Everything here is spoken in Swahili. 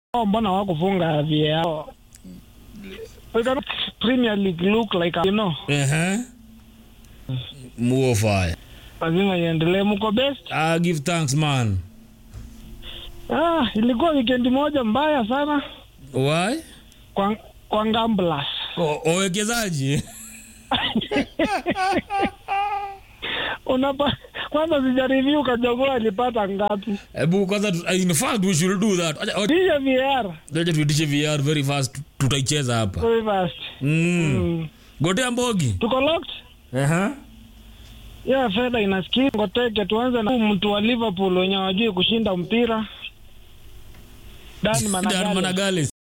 Oh, mbona wakufunga VAR? We can Premier League look like you know, Ehe. Muo fire. lazima iendelee. Mko best? Ah, give thanks man. Ah, ilikuwa weekend moja mbaya sana Why? kwa kwa Ngamblas. O- Wawekezaji. Unapa kwanza sija review Kajogoo alipata ngapi? Hebu kwanza tu- in fact we should do that. Acha- acha- Kisha VAR Acha tuitishe VR very fast tutaicheza hapa. very fast. Mm. Mm. Gotea Mbogi. Tuko locked? Ehe. Yeah, fedha inasikia. Ngoteke tuanze na mtu wa Liverpool wenye wajui kushinda mpira. Dan Dan Managale. Managales.